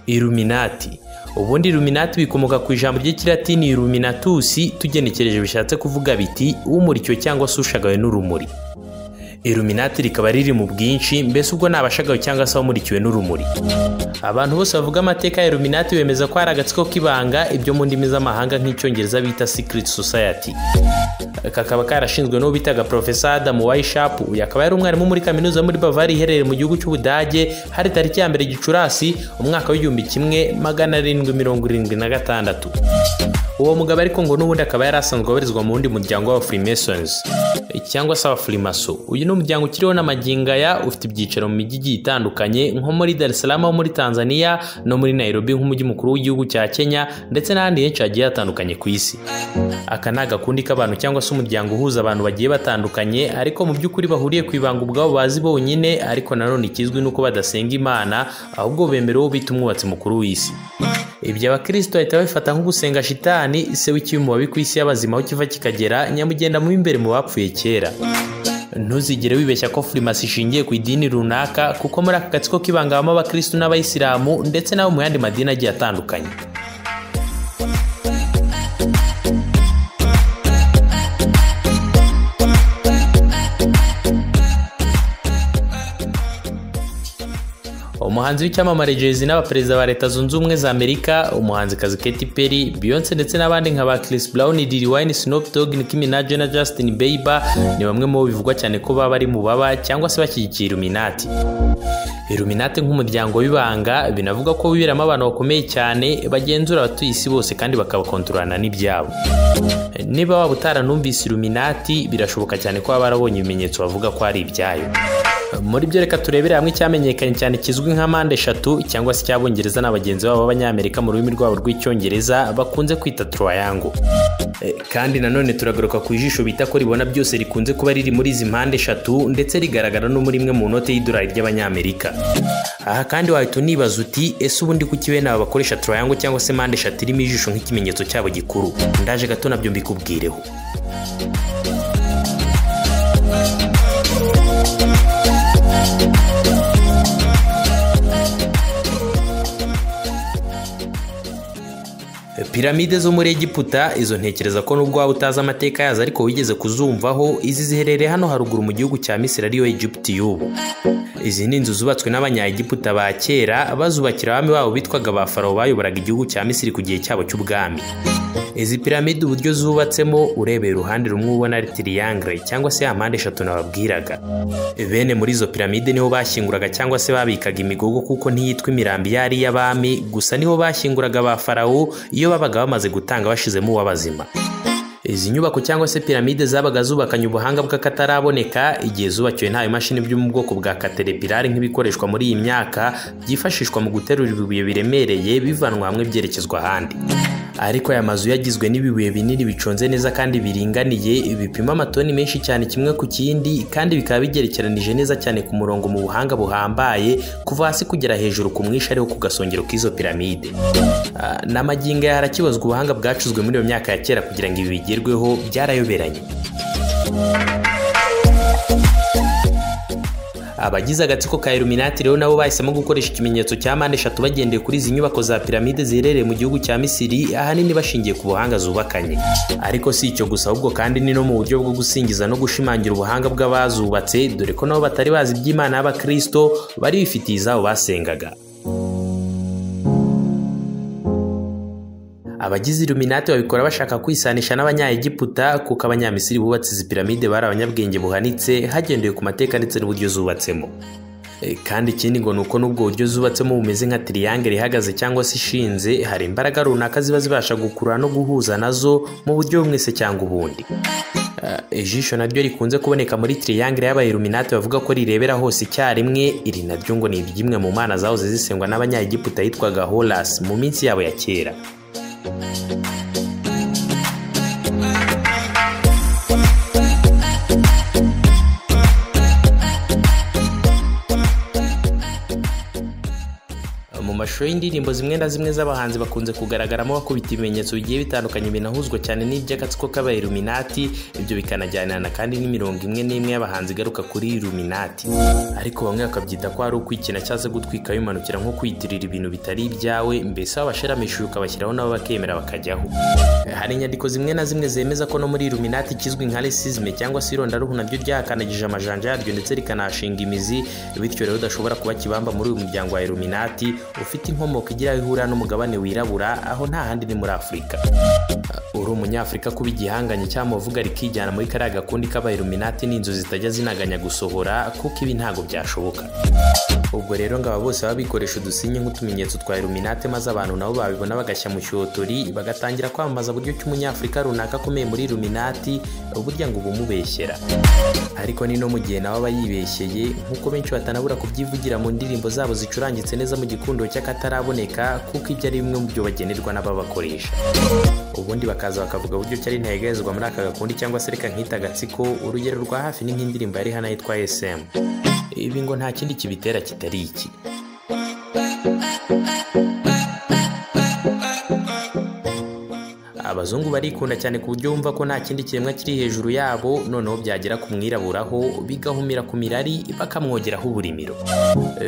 iluminati ubundi iluminati bikomoka ku ijambo ry'ikilatini illuminatus tugenekereje bishatse kuvuga biti umuricyo cyangwa se ushagawe n'urumuri iluminati rikaba riri mu bwinshi mbese ubwo ni abashagawe cyangwa se abamurikiwe n'urumuri abantu bose bavuga amateka ya iluminati bemeza ko hari agatsiko k'ibanga ibyo mu ndimi z'amahanga nk'icyongereza bita secret society kakaba karashinzwe n'uwo bitaga profesa adamu wayishapu uyu akaba yari umwarimu muri kaminuza muri bavari iherereye mu gihugu cy'ubudage hari tariki ya mbere gicurasi umwaka w'igihumbi kimwe magana arindwi mirongo irindwi na gatandatu uwo mugabo ariko ngo n'ubundi akaba yari asanzwe abarizwa mu wundi muryango w'aba freemasons cyangwa se abafurimaso uyu ni umuryango ukiriho n'amagingaya ufite ibyicaro mu mijyi igiye itandukanye nko muri dar es salaam ho muri tanzania no muri nairobi nk'umujyi mukuru w'igihugu cya kenya ndetse n'ahandi henshi hagiye hatandukanye ku isi aka ni agakundi k'abantu cyangwa se umuryango uhuza abantu bagiye batandukanye ariko mu by'ukuri bahuriye ku ibanga ubwabo bazi bonyine ariko nanone ikizwi ni uko badasenga imana ahubwo bemera uwo bita umwubatsi mukuru w'isi ibyo abakristo bahita babifata nko gusenga shitani se w'ikibi mu babi ku isi y'abazima aho kiva kikagera nyamugenda mu imbere mu bapfuye kera ntuzigere wibeshya ko furimasi ishingiye ku idini runaka kuko muri aka gatsiko k'ibanga habamo abakristo n'abayisilamu ndetse n'abo mu yandi madini agiye atandukanye umuhanzi w'icyamamare jezi n'abaperezida ba leta zunze ubumwe za amerika umuhanzikazi Katy Perry Beyonce ndetse n'abandi nka ba Chris Brown Diddy Wine Snoop Dogg Nicki Minaj na Justin Bieber ni bamwe mu bo bivugwa cyane ko baba bari mu baba cyangwa se bashyigikiye Illuminati Illuminati nk'umuryango w'ibanga binavuga ko wiberamo abantu bakomeye cyane bagenzura abatuye isi bose kandi bakabakontorana n'ibyabo niba waba utaranumvise Illuminati birashoboka cyane ko baba barabonye ibimenyetso bavuga ko ari ibyayo muri byo reka turebere hamwe icyamenyekanye cyane kizwi nka mpande eshatu cyangwa se icy'abongereza na bagenzi babo b'abanyamerika mu rurimi rwabo rw'icyongereza bakunze kwita turayango kandi nanone turagaruka ku ijisho bita ko ribona byose rikunze kuba riri muri izi mpande eshatu ndetse rigaragara no muri imwe mu note y'idolari ry'abanyamerika aha kandi wahita unibaza uti ese ubundi kuki bene aba bakoresha turayango cyangwa se mpande eshatu irimo ijisho nk'ikimenyetso cyabo gikuru ndaje gato nabyo mbikubwireho piramide zo muri egiputa izo ntekereza ko nubwo waba utazi amateka yazo ariko wigeze kuzumvaho izi ziherereye hano haruguru mu gihugu cya misiri ariyo egiputi y'ubu izi ni inzu zubatswe n'abanyayegiputa ba kera bazubakira abami babo bitwaga ba farawo bayoboraga igihugu cya misiri ku gihe cyabo cy'ubwami izi piramide uburyo zubatsemo urebeye uruhande rumwe ubona ari tiriyangere cyangwa se ya mpande eshatu nababwiraga bene muri izo piramide niho bashyinguraga cyangwa se babikaga imigogo kuko ntiyitwa imirambi iyo ari iy'abami gusa niho bashyinguraga ba farawo iyo babaga bamaze gutanga bashizemo uw'abazima izi nyubako cyangwa se piramide zabaga zubakanye ubuhanga bw'akataraboneka igihe zubakiwe nta bimashini byo mu bwoko bwa katerepirari nk'ibikoreshwa muri iyi myaka byifashishwa mu guterura ibibuye biremereye bivanwa hamwe byerekezwa ahandi ariko aya mazu yagizwe n'ibibuye binini biconze neza kandi biringaniye bipima amatoni menshi cyane kimwe ku kindi kandi bikaba bigerekeranije neza cyane ku murongo mu buhanga buhambaye kuva hasi kugera hejuru ku mwishi ariho ku gasongero k'izo piramide n'amagingo ya harakibazwa ubuhanga bwacuzwe muri iyo myaka ya kera kugira ngo ibi bigerweho byarayoberanye abagize agatsiko ka Illuminati rero nabo bahisemo gukoresha ikimenyetso cya mpande eshatu bagendeye kuri izi nyubako za piramide ziherereye mu gihugu cya Misiri ahanini bashingiye ku buhanga zubakanye ariko si icyo gusa ahubwo kandi ni no mu buryo bwo gusingiza no gushimangira ubuhanga bw'abazubatse dore ko nabo batari bazi iby'Imana y'Abakristo bari bifitiye izabo basengaga abagize iluminati babikora bashaka kwisanisha n'abanyayegiputa kuko abanyamisiri bubatse izi piramide bari abanyabwenge buhanitse hagendewe ku mateka ndetse n'uburyo zubatsemo kandi ikindi ngo ni uko n'ubwo buryo zubatsemo bumeze nka tiriyangere ihagaze cyangwa se ishinze hari imbaraga runaka ziba zibasha gukurura no guhuza nazo mu buryo bumwese cyangwa ubundi ijisho naryo rikunze kuboneka muri tiriyangere y'abayiluminati bavuga ko rirebera hose icyarimwe iri naryo ngo ni iry'imwe mu mana zahoze zisengwa n'abanyayegiputa yitwaga horasi mu minsi yabo ya kera mashusho y'indirimbo zimwe na zimwe z'abahanzi bakunze kugaragaramo bakubita ibimenyetso bigiye bitandukanye binahuzwa cyane n'iby'agatsiko k'abayiluminati ibyo bikanajyanana kandi n'imirongo imwe n'imwe y'abahanzi igaruka kuri iluminati ariko bamwe bakabyita ko ari ukwikina cyangwa se gutwika bimanukira nko kwiyitirira ibintu bitari ibyawe mbese wabasharamishije ukabashyiraho nabo bakemera bakajyaho hari inyandiko zimwe na zimwe zemeza ko no muri iluminati ikizwi nka resizme cyangwa se irondaruhu naryo ryakanagije amajanja yaryo ndetse rikanahashinga imizi bityo rero udashobora kuba kibamba muri uyu muryango wa iluminati ufite inkomoko igira aho ihurira n'umugabane wirabura aho nta handi ni muri afurika uri umunyafurika kuba igihanganye cyangwa uvuga rikijyana muri kariya gakundi k'abayiluminati ni inzu zitajya zinaganya gusohora kuko ibi ntabwo byashoboka ubwo rero ngo aba bose baba bikoresha udusinye nk'utumenyetso twa iluminati maze abantu nabo babibona bagashya mu cyotori bagatangira kwamamaza buryo ki umunyafurika runaka akomeye muri iluminati burya ngo ubumubeshyera ariko ni no mu gihe nawe aba yibeshyeye nk'uko benshi batanabura kubyivugira mu ndirimbo zabo zicurangitse neza mu gikundo cy'akataraboneka kuko ibyo ari bimwe mu byo bagenerwa n'ababakoresha ubundi bakaza bakavuga uburyo cyari ntayegayezwa muri aka gakundi cyangwa se reka nkita agatsiko urugero rwa hafi ni nk'indirimbo yari hano yitwa esemu ibi ngo nta kindi kibitera kitari iki abazungu barikunda cyane ku buryo bumva ko nta kindi kiremwa kiri hejuru yabo noneho byagera ku mwiraburaho bigahumira ku mirari bakamwogeraho uburimiro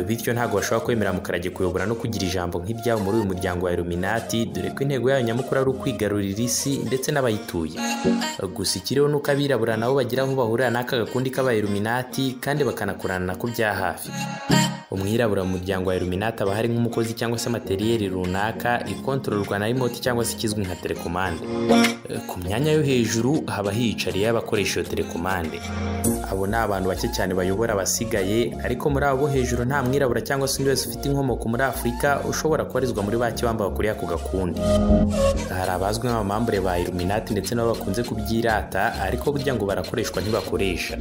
bityo ntabwo bashobora kwemera mukarage kuyobora no kugira ijambo nk'iryabo muri uyu muryango wa iluminati dore ko intego yayo nyamukuru ari ukwigarurira isi ndetse n'abayituye gusa ikiriho ni uko abirabura nabo bagira aho bahurira n'aka gakundi k'abayiluminati kandi bakanakorana nako bya hafi umwirabura mu muryango wa iluminati aba hari nk'umukozi cyangwa se materiyeri runaka ikontororwa na rimoti cyangwa se ikizwi nka telekomande ku myanya yo hejuru haba hiyicariye abakoresha iyo telekomande abo ni abantu bake cyane bayobora abasigaye ariko muri abo bo hejuru nta mwirabura cyangwa se undi wese ufite inkomoko muri afurika ushobora kubarizwa muri ba kibamba bakuriye ako gakundi hari abazwi nk'abamambure ba iluminati ndetse nabo bakunze kubyirata ariko burya ngo barakoreshwa ntibakoresha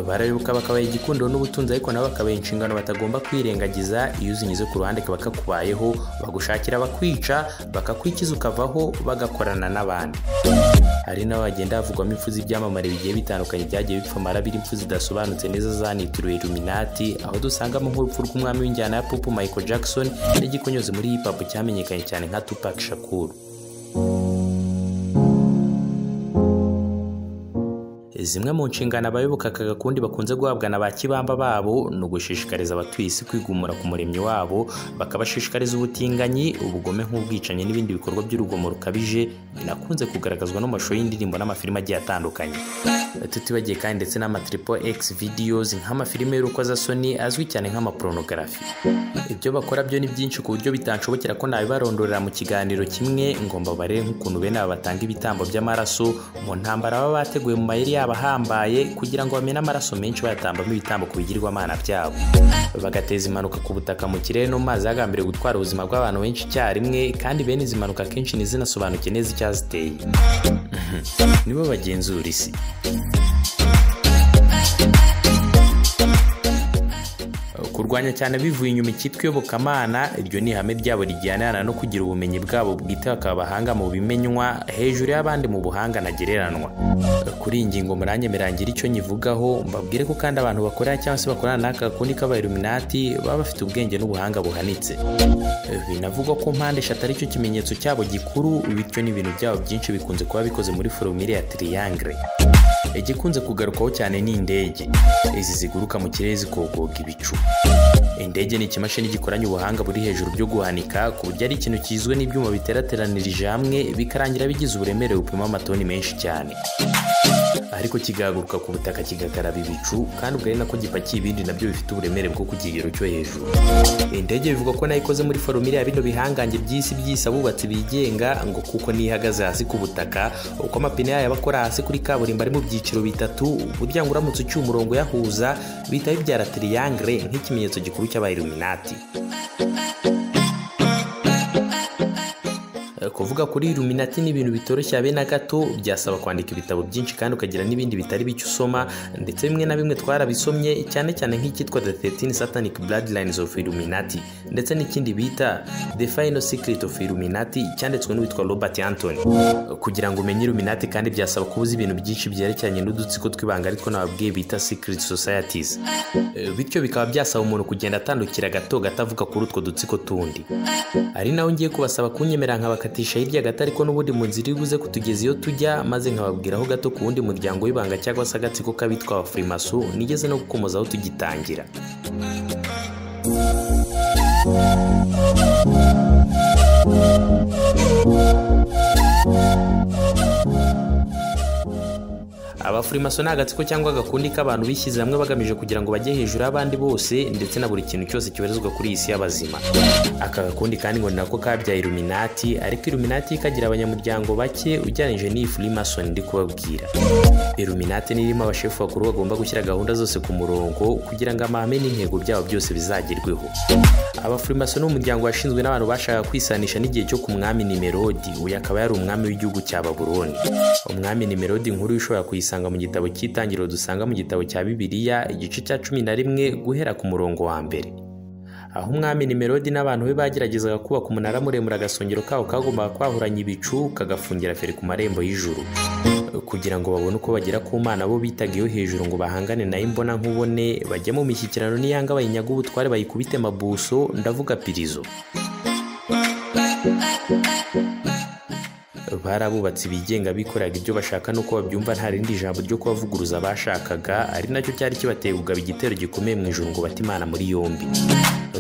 barayoboka bakabaha igikundo n'ubutunzi ariko nabo bakabaha inshingano batagomba ugomba kwirengagiza iyo uzinyuze ku ruhande bakakubayeho bagushakira abakwica bakakwikiza ukavaho bagakorana n'abandi hari n'abagenda havugwamo impfu z'ibyamamare bigiye bitandukanye byagiye bipfumara birimo zidasobanutse neza zanitiriwe iluminati aho dusangamo nk'urupfu rw'umwami w'injyana ya popu michael jackson n'igikonyozi muri hip hop cyamenyekanye cyane nka tupac shakur zimwe mu nshingano abayoboka aka gakundi bakunze guhabwa na ba kibamba babo ni ugushishikariza abatuye isi kwigumura ku muremyi wabo bakabashishikariza ubutinganyi ubugome nk'ubwicanyi n'ibindi bikorwa by'urugomo rukabije binakunze kugaragazwa n'amashusho y'indirimbo n'amafilime agiye atandukanye tutibagiye kandi ndetse n'amatripo x videos nk'amafilime y'urukozasoni azwi cyane nk'amaporonografi ibyo bakora byo ni byinshi ku buryo bitanshobokera ko nabibarondorera mu kiganiro kimwe ngomba barebe nk'ukuntu bene aba batanga ibitambo by'amaraso mu ntambara baba bateguye mu mayeri yabo ahambaye kugira ngo bamene amaraso menshi bayatambamo ibitambo ku bigirwamana byabo bagateza impanuka ku butaka mu kirere no mu mazi hagambiriwe gutwara ubuzima bw'abantu benshi icyarimwe kandi bene izi mpanuka akenshi ntizinasobanuke neza icyaziteye nibo bagenzura isi kurwanya cyane bivuye inyuma icyitwa iyobokamana iryo ni ihame ryabo rijyanirana no kugira ubumenyi bwabo bwite bakaba abahanga mu bimenywa hejuru y'abandi mu buhanga ntagereranywa kuri iyi ngingo muranyemerera ngira icyo nyivugaho mbabwire ko kandi abantu bakorera cyangwa se bakorana n'aka gakundi k'abayiluminati baba bafite ubwenge n'ubuhanga buhanitse binavugwa ko mpande eshatu aricyo kimenyetso cyabo gikuru bityo n'ibintu byabo byinshi bikunze kuba bikoze muri foromire ya tiriyangire igikunze kugarukwaho cyane ni indege izi ziguruka mu kirere zikogoga ibicu indege ni ikimashini gikoranye ubuhanga buri hejuru byo guhanika ku buryo ari ikintu kigizwe n'ibyuma biterateranirije hamwe bikarangira bigize uburemere bupima amatoni menshi cyane ariko kigahaguruka ku butaka kigakaraba ibicu kandi ubwo ari nako gipakiye ibindi nabyo bifite uburemere bwo ku kigero cyo hejuru indege bivuga ko nayo ikoze muri foromire ya bino bihangange by'isi by'isi abubatsi bigenga ngo kuko niyo ihagaze hasi ku butaka uko amapine yayo aba akora hasi kuri kaburimbo ari mu byiciro bitatu burya ngo uramutse uciye umurongo uyahuza bihita bibyara tiriyangire nk'ikimenyetso gikuru cy'abayiluminati kuvuga kuri iluminati ni ibintu bitoroshye habe na gato byasaba kwandika ibitabo byinshi kandi ukagira n'ibindi bitari bicyo usoma ndetse bimwe na bimwe twarabisomye cyane cyane nk'icyitwa the 13 satanic bloodlines of illuminati ndetse n'ikindi bita the final secret of illuminati cyanditswe n'uwitwa robert anthony kugira ngo umenye illuminati kandi byasaba kuba uzi ibintu byinshi byerekeranye n'udutsiko tw'ibanga aritwo nababwiye bita secret societies Eh, bityo bikaba byasaba umuntu kugenda atandukira gato gato avuga kuri utwo dutsiko tundi ari naho ngiye kubasaba kunyemera nkabakatisha hirya gato ariko n'ubundi mu nzira iri buze kutugeza iyo tujya maze nkababwiraho gato ku wundi muryango w'ibanga cyangwa se agatsiko k'abitwa abafurimaso nigeze no gukomeza aho tugitangira abafurimaso ni agatsiko cyangwa agakundi k'abantu bishyize hamwe bagamije kugira ngo bajye hejuru y'abandi bose ndetse na buri kintu cyose cyoherezwa kuri iyi si y'abazima aka gakundi kandi ngo ni nako kabyaye iluminati ariko iluminati yo ikagira abanyamuryango bake ugereranyije n'iyi furimasoni ndi kubabwira iluminati ni irimo abashefu bakuru bagomba gushyira gahunda zose ku murongo kugira ngo amahame n'intego byabo byose bizagerweho abafurimaso ni umuryango washinzwe n'abantu bashakaga kwisanisha n'igihe cyo ku mwami nimerodi uyu akaba yari umwami w'igihugu cya baburoni umwami nimerodi inkuru ushobora kuyisanga mu gitabo cy'itangiriro dusanga mu gitabo cya bibiliya igice cya cumi na rimwe guhera ku murongo wa mbere aho umwami nimerodi n'abantu be bageragezaga kubaka umunara muremure agasongero kawo kagombaga kwahuranya ibicu kagafungira feri ku marembo y'ijuru kugira ngo babone uko bagera ku mana bo bitaga iyo hejuru ngo bahangane nayo imbona nkubone bajye mu mishyikirano n'iyanga bayinyaga ubutware bayikubite mabuso ndavuga pirizo bari abubatsi bigenga bikoraga ibyo bashaka n'uko babyumva nta rindi jambo ryo kubavuguruza bashakaga ari nacyo cyari kibateye kugaba igitero gikomeye mu ijuru ngo bate imana muri yombi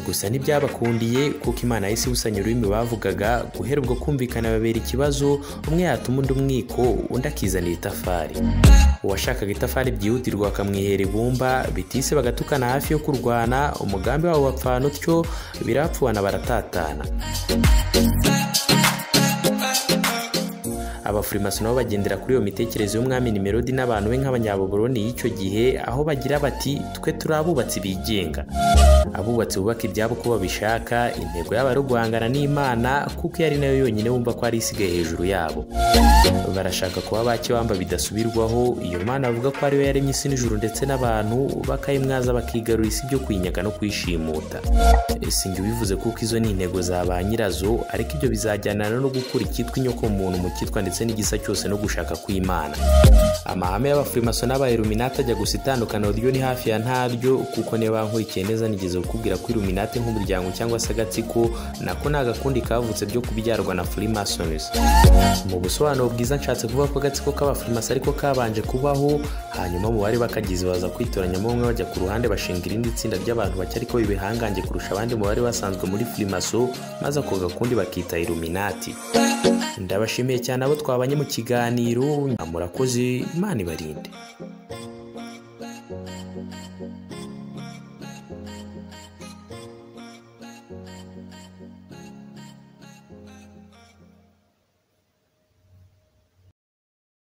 gusa ntibyabakundiye kuko imana yahise ibusanya ururimi bavugaga guhera ubwo kumvikana babera ikibazo umwe yatuma undi umwiko undi akizanira itafari uwashakaga itafari byihutirwa bakamwihera ibumba bitise bagatukana hafi yo kurwana umugambi wabo bapfana utyo birapfuana baratatana abafurimaso nabo bagendera kuri iyo mitekerereze y'umwami nimerodi n'abantu be nk'abanyababuroni y'icyo gihe aho bagira bati twe turi abubatsi bigenga abubatsi bubaka ibyabo uko babishaka intego yabo ari uguhangana n'imana kuko iyo ari nayo yonyine bumva ko ari isigaye hejuru yabo barashaka kuba bakibamba bidasubirwaho iyo mana bavuga ko ariyo yaremye isi n'ijuru ndetse n'abantu bakayimwaza bakigarura isi byo kwinyaga no kwishimuta sinjye ubivuze kuko izo ni intego za ba nyirazo ariko ibyo bizajyanana no gukura icyitwa inyokomuntu mu cyitwa ndetse n'igisa cyose no gushaka kw'imana amahame y'abafurimaso n'aba iluminati ajya gusa itandukaniro ryo ni hafi ya ntaryo kuko niba bankurikiye neza nigeze kukubwira ko iluminati nk'umuryango cyangwa se agatsiko nako ni agakundi kavutse byo kubyarwa na furimasons mu busobanuro bwiza nshatse kuvuga ko agatsiko k'abafurimaso ariko kabanje kubaho hanyuma mu bari bakagize baza kwitoranyamo bamwe bajya ku ruhande bashinga irindi tsinda ry'abantu bake ariko bibihangange kurusha abandi mu bari basanzwe muri furimaso maze ako gakundi bakita iluminati ndabashimiye cyane abo twabanye mu kiganiro murakoze imana ibarinde